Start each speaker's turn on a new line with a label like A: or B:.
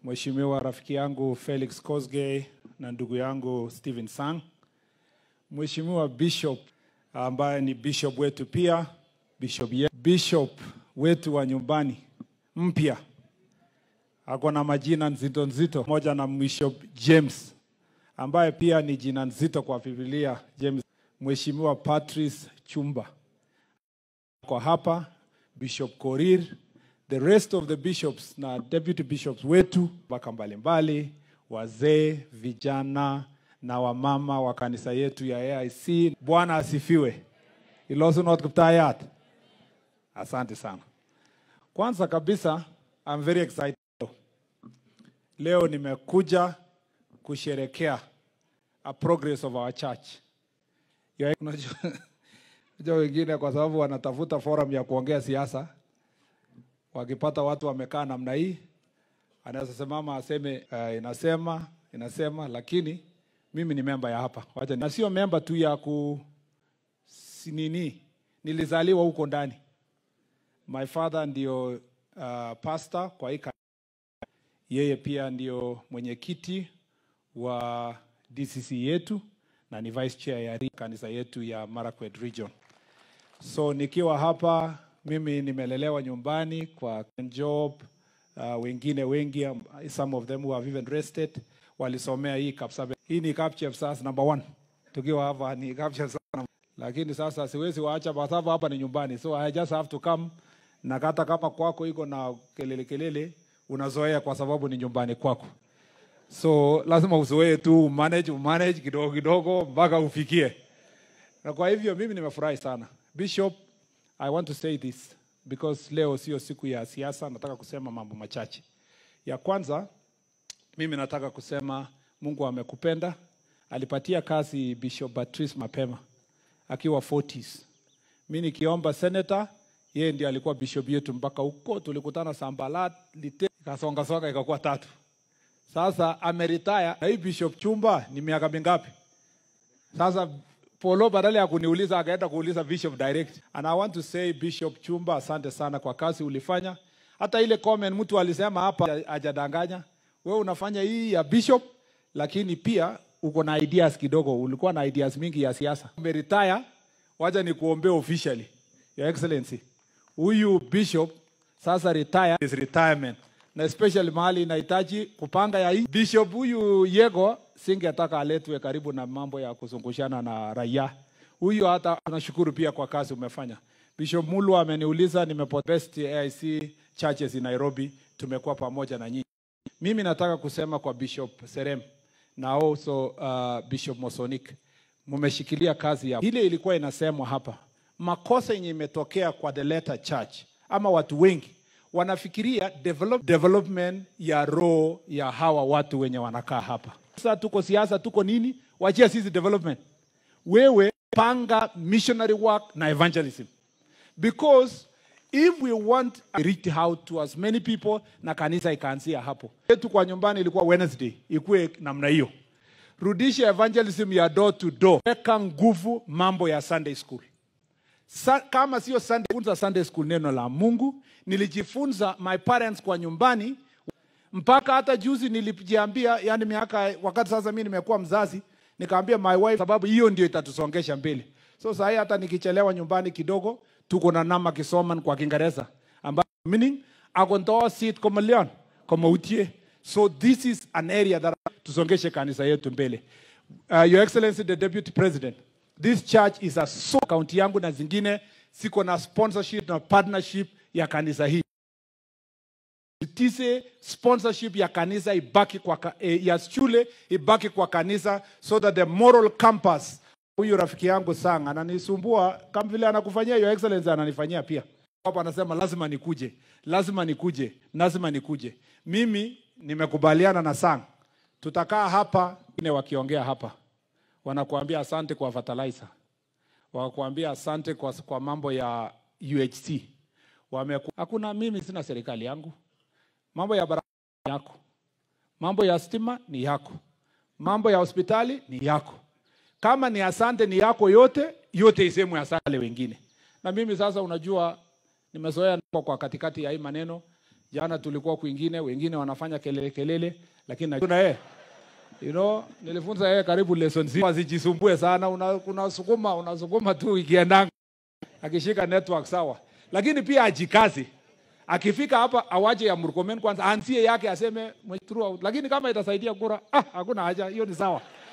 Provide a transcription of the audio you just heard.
A: Mheshimiwa rafiki yangu Felix Kosgei na ndugu yangu Stephen Sang, Mheshimiwa Bishop ambaye ni bishop wetu pia, bishop, ye, bishop wetu wa nyumbani mpya ako na majina nzito nzito, moja na Bishop James ambaye pia ni jina nzito kwa Biblia. James, Mheshimiwa Patrice Chumba kwa hapa, Bishop Korir, the rest of the bishops na deputy bishops wetu mpaka mbalimbali, wazee, vijana na wamama wa kanisa yetu ya AIC. Bwana asifiwe. Ilosunot Kiptayat. Asante sana. Kwanza kabisa, I'm very excited. Leo nimekuja kusherekea a progress of our church. Ya- Unajua unajua wengine kwa sababu wanatafuta forum ya kuongea siasa, wakipata watu wamekaa namna hii, anaweza simama aseme uh, inasema inasema, lakini mimi ni memba ya hapa, wacha na sio memba tu ya ku si nini, nilizaliwa huko ndani. My father ndio uh, pastor kwa hii kanisa. yeye pia ndio mwenyekiti wa DCC yetu na ni vice chair ya ri- kanisa yetu ya Marakwet region. So nikiwa hapa mimi nimelelewa nyumbani kwa job uh, wengine wengi um, some of them who have even rested walisomea hii Kapsabet. Hii ni Kapchepsas number one. Tukiwa hapa ni Kapchepsas number- lakini sasa siwezi waacha kwa sababu hapa ni nyumbani, so I just have to come na hata kama kwako iko na kelele kelele, unazoea kwa sababu ni nyumbani kwako so lazima uzoee tu manage manage kidogo kidogo mpaka ufikie na kwa hivyo mimi nimefurahi sana bishop i want to say this because leo sio siku ya siasa nataka kusema mambo machache ya kwanza mimi nataka kusema mungu amekupenda alipatia kazi bishop patrice mapema akiwa 40s mi nikiomba senator yeye ndiye alikuwa bishop yetu mpaka huko tulikutana sambalat lite ikasongasonga ikakuwa tatu sasa ameritaya na hii bishop chumba ni miaka mingapi sasa polo badala ya kuniuliza akaenda kuuliza bishop direct and i want to say bishop chumba asante sana kwa kazi ulifanya hata ile comment mtu alisema hapa hajadanganya wewe unafanya hii ya bishop lakini pia uko na ideas kidogo ulikuwa na ideas mingi ya siasa umeretire wacha ni kuombea officially your excellency huyu bishop sasa retire is retirement na especially mahali inahitaji kupanga ya hii bishop huyu yego singetaka aletwe karibu na mambo ya kuzungushana na raia huyu hata tunashukuru pia kwa kazi umefanya bishop mulu ameniuliza nimepo best aic churches in nairobi tumekuwa pamoja na nyinyi mimi nataka kusema kwa bishop serem na also uh, bishop mosonik mmeshikilia kazi ya ile ilikuwa inasemwa hapa makosa yenye imetokea kwa the letter church ama watu wengi wanafikiria develop, development ya roho ya hawa watu wenye wanakaa hapa sasa tuko siasa tuko nini wachia sisi development wewe panga missionary work na evangelism because if we want to reach out to as many people na kanisa ikaanzia hapo yetu kwa nyumbani ilikuwa wednesday ikuwe namna hiyo rudisha evangelism ya door to door weka nguvu mambo ya sunday school Sa, kama sio sunday, funza sunday school neno la mungu nilijifunza my parents kwa nyumbani mpaka hata juzi nilijiambia yani miaka wakati sasa mi nimekuwa mzazi nikaambia my wife sababu hiyo ndio itatusongesha mbele so sahii hata nikichelewa nyumbani kidogo tuko na nama kisoman kwa kiingereza ambayo meaning akontoa sit como leon como utie so this is an area that tusongeshe kanisa yetu mbele uh, your excellency the deputy president this church is a so kaunti yangu na zingine siko na sponsorship na partnership ya kanisa hii tise sponsorship ya kanisa ibaki kwa ka, eh, ya shule ibaki kwa kanisa so that the moral campus huyu rafiki yangu sang ananisumbua kama vile anakufanyia your excellency ananifanyia pia hapa anasema lazima nikuje lazima nikuje lazima nikuje mimi nimekubaliana na sang tutakaa hapa ne wakiongea hapa wanakuambia asante kwa fertilizer wanakuambia asante kwa, kwa mambo ya UHC Wameku, hakuna mimi sina serikali yangu mambo ya barabara ni yako mambo ya stima ni yako mambo ya hospitali ni yako kama ni asante ni yako yote yote isemwe asante wengine na mimi sasa unajua nimezoea niko kwa katikati ya hii maneno Jana tulikuwa kwingine, wengine wanafanya kelele kelele, lakini najua yeye you know, nilifunza yeye karibu lesson zima, asijisumbue sana, una- unasukuma unasukuma tu ikiendanga, akishika network sawa, lakini pia ajikazi akifika hapa awache ya Murkomen kwanza, anzie yake aseme throughout, lakini kama itasaidia kura, ah, hakuna haja, hiyo ni sawa.